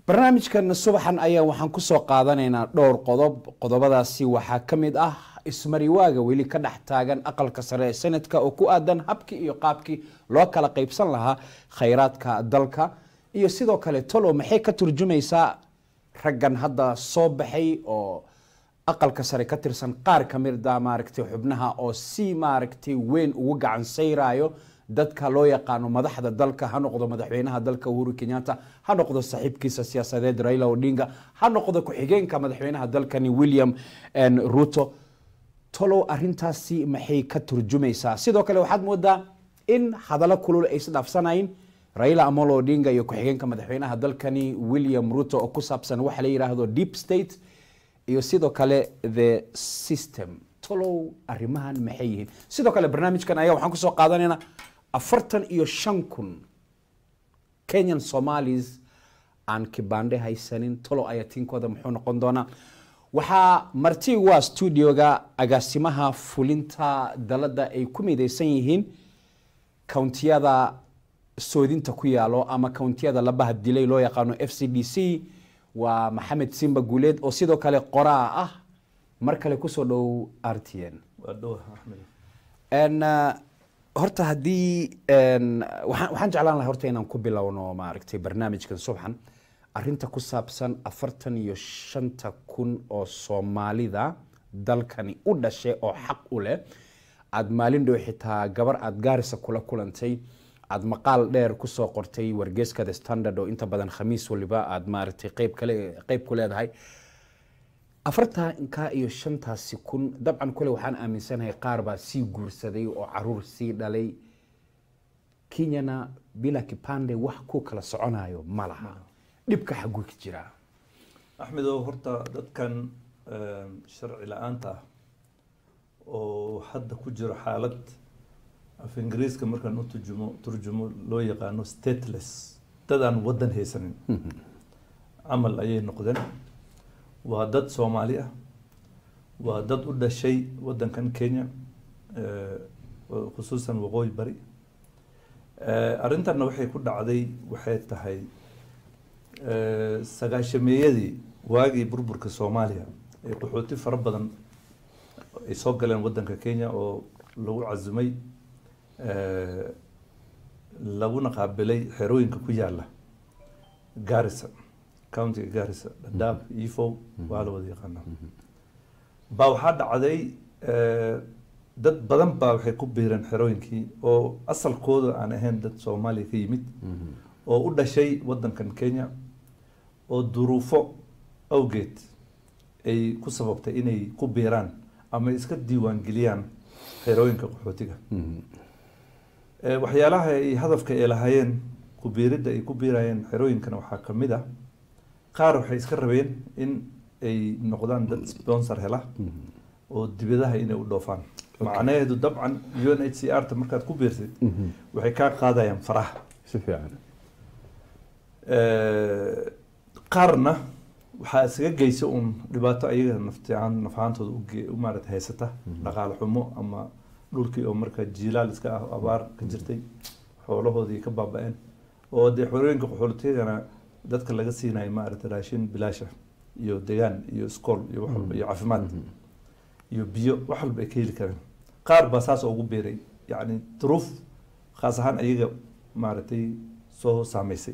barnaamijkan subaxan ayaa waxaan kusoo qaadanaynaa dhowr qodob qodobadaasi waxaa ka mid ah ismariwaaga weli ka dhex taagan aqalka sare ee sanadka oo ku aadan habkii iyo qaabkii loo kala qaybsan lahaa khayraadka dalka iyo sidoo kale tolo maxay ka turjumaysaa raggan hadda soo baxay oo aqalka sare ka tirsan qaar ka mida maaragtay xubnaha oo si maaragtay weyn ugu gacan sayraayo dadka loo yaqaano madaxda dalka ha noqdo madaxweynaha dalka uhuru kenyatta ha noqdo saaxiibkiisa siyaasadeed raila odinga ha noqdo ku-xigeenka madaxweynaha dalkani william ruto tolow arintaasi maxay ka turjumaysaa sidoo kale waxaad moodaa in hadallo kulul ay isdhaafsanayn raila amolo odinga iyo ku-xigeenka madaxweynaha dalkani william ruto oo ku saabsan waxa la yidhaahdo deep state iyo sidoo kale the system tolow arrimahan maxay yihiin sidoo kale barnaamijkan ayaa waxaan kusoo qaadanaynaa afartan iyo shan kun kenyan somalis aan kibande haysanin tolow ayaa tiinkooda muxuu noqon doonaa waxaa marti waa studioga agaasimaha fulinta dalada ay ku midaysan yihiin countiyada soodinta ku yaalo ama countiyada labaha dilay loo yaqaano f c d c waa maxamed simba guuleed oo sidoo kale qoraa ah mar kale kusoo dhow r t n horta haddii waxaan jeclaan lahay horta inaan ku bilowno maaragtay barnaamijkan subxan arinta ku saabsan afartan iyo shanta kun oo soomaalida dalkani u dhashay oo xaq u leh aada maalin dhow xitaa gabar aada gaarisa kula kulantay aada maqaal dheer kusoo qortay wargeeska the standard oo inta badan khamiis waliba aada maaragtay qeyb kale qeyb ku leedahay afartanka iyo shantaasi kun dabcan kule waxaan aaminsanahay qaar baa sii guursaday oo caruur sii dhalay kenyana bila kipande wax ku kala soconayo ma laha dhibka xaguu ka jiraa axmedow horta dadkan sharci la-aanta ah oo hadda ku jiro xaalad af ingiriiska markaan u turjumo turjumo loo yaqaano stateless dadaan waddan haysanin camal ayay noqdeen waa dad soomaali ah waa dad u dhashay waddankan kenya khusuusan waqooyi bari arrintanna waxay ku dhacday waxay tahay sagaashameeyadii waagii burburka soomaaliya ee qaxooti fara badan ay soo galeen waddanka kenya oo lagu casumay laguna qaabilay xerooyinka ku yaala garissa countiga garissa dhadhaab efow waa la wada yaqaanaa baa waxaa dhacday dad badan baa waxay ku biireen xerooyinkii oo asalkooda aan ahayn dad soomaaliya ka yimid oo u dhashay waddankan kenya oo duruufo awgeed ay ku sababtay inay ku biiraan ama iska diiwaangeliyaan xerooyinka qaxootiga waxyaalaha ay hadafka ay lahaayeen ku biiridda ay ku biirayeen xerooyinkana waxaa ka mid ah qaar waxay iska rabeen in ay noqdaan dad sponsor hela oo dibadaha inay u dhoofaan macnaheedu dabcan u n h c r ta markaad ku biirsid waxay kaa qaadayaan faraha si fiican qaarna waxaa isaga geysa uun dhibaato ayaga naftiaan nafahaantooda u maarata haysata dhaqaale xumo ama dhulkii oo markaa jiilaal iska ah abaar ka jirtay xoolahoodii ka baaba-een oo dee xorooyinka qaxooltiyadana dadka laga siinayo maarata raashin bilaasha iyo degaan iyo iskool iyo wax walba iyo caafimaad iyo biyo wax walba ay ka heli kareen qaar baa saas ugu beeray yacni duruuf khaas ahaan ayaga maaragtay soo saameysay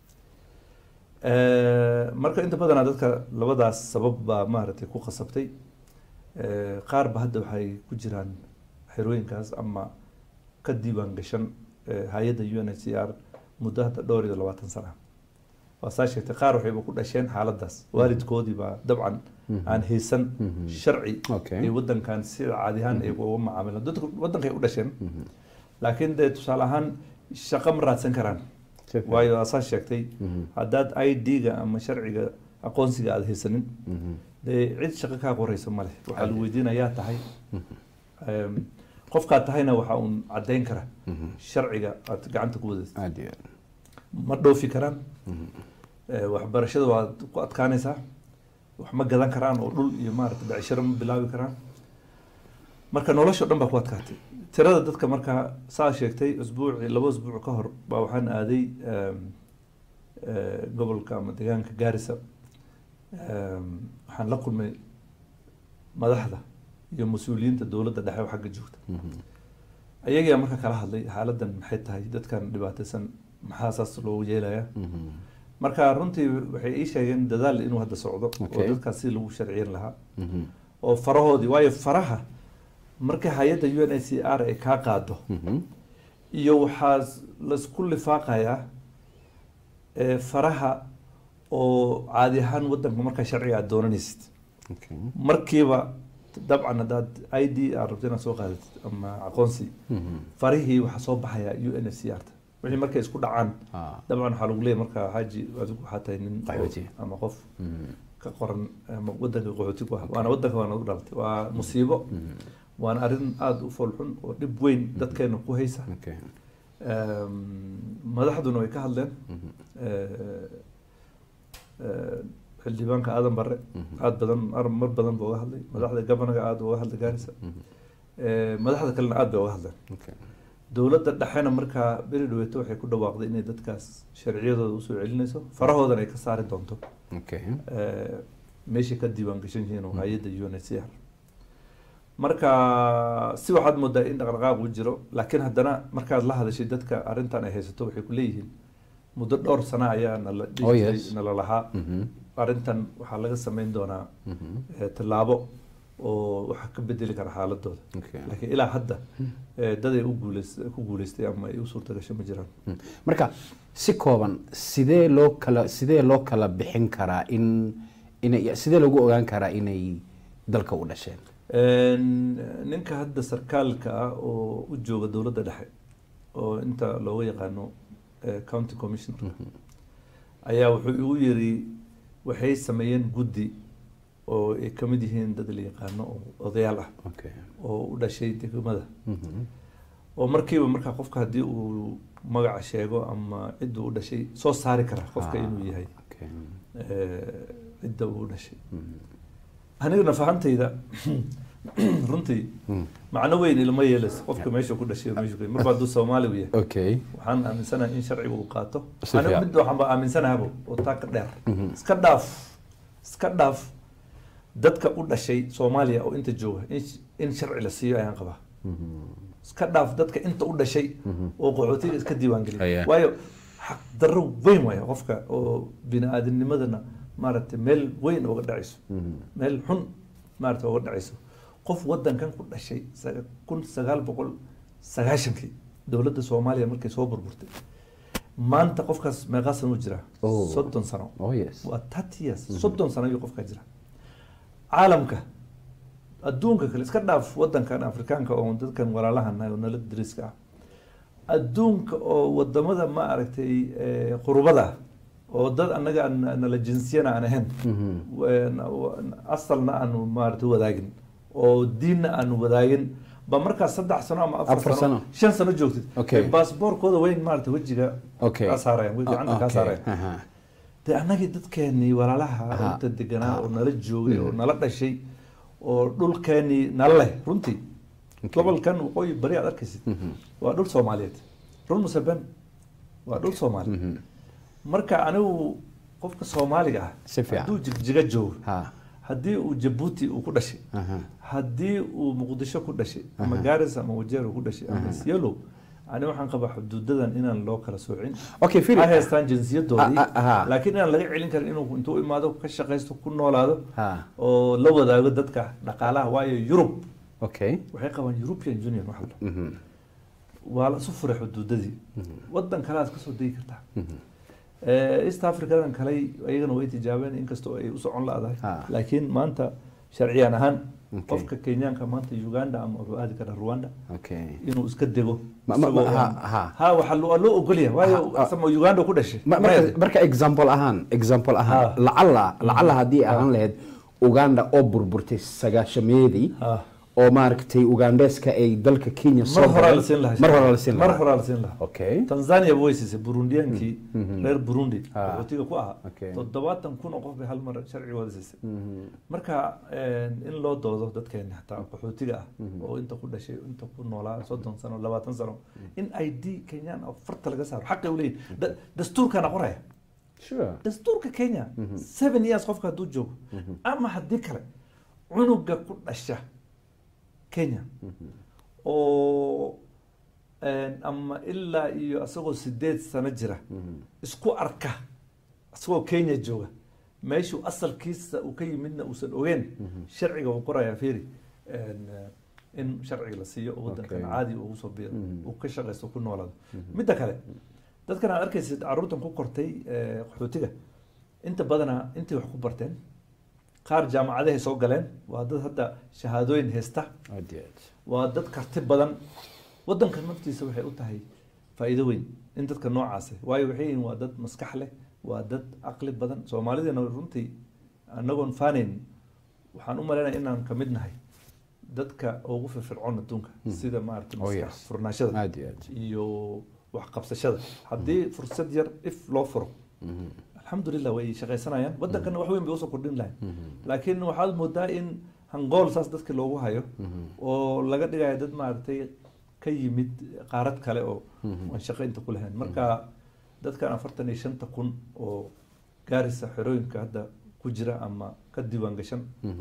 marka inta badanaa dadka labadaas sabab baa maaragtay ku khasabtay qaar ba hadda waxay ku jiraan xerooyinkaas ama ka diiwaan gashan hay-adda u n h c r muddo hadda dhowr iyo labaatan sana waa saa sheegtay qaar waxayba ku dhasheen xaaladaas waalidkoodii baa dabcan aan haysan sharci ay waddankan sida caadi ahaan ay uga macaamilaan dadka waddankay u dhasheen laakiin dee tusaale ahaan shaqo ma raadsan karaan waayo asaa sheegtay haddaad i d-ga ama sharciga aqoonsiga aada haysanin dee cid shaqo kaa qoreysa male waxaa lagu weydiinayaa tahay qofkaad tahayna waxaa uun caddayn kara sharciga aad gacanta ku wadaysa ma dhoofi karaan waxbarashada waad ku adkaanaysaa wax ma gadan karaan oo dhul iyo maarata becsharo ma bilaabi karaan marka nolosha dhan baa ku adkaatay tirada dadka markaa saa sheegtay usbuuci laba usbuuc ka hor baa waxaan aaday eh, gobolka ama deegaanka gaarisa em, waxaan la kulmay madaxda iyo mas-uuliyiinta dowladda dhexe oo xagga joogta ayagaa marka kala hadlay xaaladan maxay tahay dadkan dhibaataysan maxaa saas loogu yeelaya marka runtii waxay ii sheegeen dadaal inuu hadda socdo oo Okay. dadkaas si lagu sharciyin lahaa oo farahoodii waayo faraha marka hay-adda u n h c r ay kaa qaado iyo waxaa laisku lifaaqayaa eh, faraha oo caadi ahaan wadanka markaa sharciga aad doonanaysid markiiba dabcan haddaad i d aad rabto inaad soo qaadatid ama aqoonsi farihii waxaa soo baxaya u n h c r ta wixii markay isku dhacaan dabcan waxaa lagu leeyahy marka xaaji adigu waxaa tahay nin oo- Qaxooti. ama qof ka qoran ama wadanka qaxooti ku ah waana wadanka waa nagu dhalatay waa musiibo waana arrin aada u foolxun oo dhib weyn dadkeena ku haysa Em, madaxduna way ka hadleen Eh, eh, xildhibaanka aadan bare aad badan ar- mar badan buu uga hadlay madaxda gabanaga aada uga hadlay gaarisa Eh, madaxda kalena aad bay uga hadleen dowladda dhexena markaa beri dhaweeto waxay ku dhawaaqday inay dadkaas sharciyadooda usoo celinayso farahoodana ay ka saari doonto eh, meeshay ka diiwaan gashan yihiin oo hay-adda u n h c r marka si waxaad moodaa in dhaqdhaqaaq uu jiro laakiin haddana markaad la hadashay dadka arrintan ay haysato waxay ku leeyihiin muddo dhowr sana ayaa nala dhihi Oh, jiray, yes. nala lahaa arrintan waxaa laga sameyn doonaa eh, tallaabo oo waxa ka bedeli kara xaaladooda laakiin ilaa hadda eh, dad ay u guuleys ku guuleystay ama ay u suurta gashay ma jiraan marka si kooban sidee loo kala sidee loo kala bixin karaa in inay sidee lagu ogaan karaa inay dalka u dhasheen Een, ninka hadda sarkaalka ah oo u jooga dowladda dhexe oo inta looga yaqaano eh, county commissioner ayaa wuxuu igu yiri waxay sameeyeen guddi oo ay ka mid yihiin dad la yaqaano oo odayaal ah oo u dhashay degmada oo markiiba markaa qofka haddii uu magaca sheego ama cidda u dhashay soo saari kara qofka inuu yahay eh, cidda uu u dhashay anigana fahantayda runtii macno weyn ilma yeelayso qofka meesha ku dhashay oo meesha ku marba hadduu soomaali u yahay okay waxaan aaminsanahay in sharciga uu qaato Si anigu fiican. mid waxaan ba aaminsanahaabo oo taa ka dheer iska dhaaf iska dhaaf dadka u dhashay soomaaliya oo inta jooga in sh- in sharci la siiyo ayaan qabaa iska dhaaf dadka inta u dhashay oo qaxootiga iska diiwaan Aya. geliya waayo xaq darro weyn waaya qofka oo bini aadamnimadana maaragtay meel weyn uga dhacayso meel xun maaragtay uga dhacayso qof wadankan ku dhashay saga- kun sagaal boqol sagaashankii dowladda soomaaliya markay soo burburtay maanta qofkaas meeqaa sano u jiraa Oh. soddon sano oh yes waa thirty years soddon sano ayuu qofkaa jira caalamka adduunka kale iska dhaaf wadankan afrikaanka oo dadkan walaalahana oo nala dariska ah adduunka oo wadamada ma aragtay eh, qurubada ah oo dad annaga aan- nala jinsiyana aan ahayn Wen- wan- asalna aanu maaragtay wadaagin oo diinna aanu wadaagin ba markaas saddex sano ama Afar afar sano. sano shan sano joogtid Okay. baasboorkooda weyn maaragtay wejiga okay kaa saarayaan wejiga gacanta kaa Okay. saarayaan Aha. dee annagii dadkeenii walaalaha Aha. inta deganaa oo nala joogay oo nala dhashay oo dhulkeenii nala leh runtii gobolkan waqooyi bari aad arkaysid waa dhul soomaaliyeed run muse ben waa dhul soomaali marka anigu qofka soomaaliga ah Si fiican. hadduu jigjiga joogo ha haddii uu jabuuti uu ku dhashay aha haddii uu muqdisho ku dhashay ama garis ama wajeer uu ku dhashay ama isyalow ani waxaan qabaa xuduudadan inaan loo kala soocin okay ha Philip haystaan jinsiyadoodii Ah, ah, aha. laakiin inaan laga celin karin inuu intuu imaado ka shaqaysto ku noolaado ha oo la wadaago dadka dhaqaalaha waayo yurub okay waxay qabaan european union waxa la dhaho. Mhm. waa la isu furay xuduudadii wadan kale aad kasoo degi kartaa Eh, east africadan kale iyagana way tijaabeen inkastoo ay u socon la-dahay Ah. laakiin maanta sharciyan ahaan Okay. qofka kenyaanka maanta uganda ama wuxuu aadi karaa rwanda okay inuu iska dego Ma- ma- ma- isagoo ha- aan- ha. ha waxaa lo- waa loo ogolyahay waayo Ha, ha. asama uganda ku dhashay Ma- marka marka example ahaan example ahaan Ha. lacala lacala haddii ahaan lahayd uganda oo burburtay sagaashameedii Ha. oo maaragtay ugandeska ay dalka kenya soo mar horaa galeen. la siin lahaa mar horaa la siin mar lahaa horaa la siin lahaa okay tanzania way siisay burundiyaankii reer burundi Ah. qaxootiga ku ahaa Okay. toddobaatan kun oo qof bay hal mar sharcigooda siisay marka in loo doodo dadkeena hataa qaxootiga ah oo inta ku dhashay inta ku noolaa soddon sano labaatan sano in i d kenyaan oo farta laga saaro xaqay u leeyihin Da- dastuurkana qoraya sure dastuurka kenya seven years qofka hadduu joogo ama haddii kale cunuga ku dhasha kenya oo ama ilaa iyo isagoo sideed sano jira isku arka isagoo kenya jooga meeshuu asalkiisa uu ka yimidna uusan ogeen sharciga uu qorayaa firi in sharciga la siiyo oo waddankan Okay. caadi ugu soo biiro uu ka shaqaysto ku noolaado midda kale dadkan aad arkaysid caruurtan ku kortay eh, qaxootiga inta badana intay wax ku barteen qaar jaamacadahay soo galeen waa dad hadda shahaadooyin haysta aad iyo aad waa dad karti badan waddanka naftiisa waxay u tahay faa'iido weyn in dadka noocaas ah. waayo waxay yihiin waa dad maskax leh waa dad caqli badan soomaalidana runtii anagoon faanayn waxaan u malaynaya inaan ka mid nahay dadka ugu firfircoon adduunka sida maaragtay Oh, maskax yes. furnaashada aad iyo aad iyo wax qabsashada haddii fursad yar if loo furo alxamdulilah way shaqaysanayaan waddankana wax weyn bay usoo kordhin lahayn laakiin waxaad moodaa in hangool saas dadka loogu hayo oo laga dhigayo dad maaragtay ka yimid qaarad kale oo aan shaqo inta ku lahayn marka dadkan afartan iyo shanta kun oo gaarisa xerooyinka hadda ku jira ama ka diiwaan gashan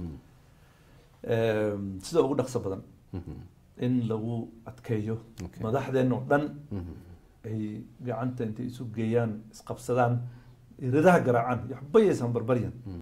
em, sida ugu dhaqso badan in lagu adkeeyo Okay. madaxdeen oo dhan ay gacanta intay isu geeyaan isqabsadaan iridaha garaacaan iyo waxba yaysan barbaryan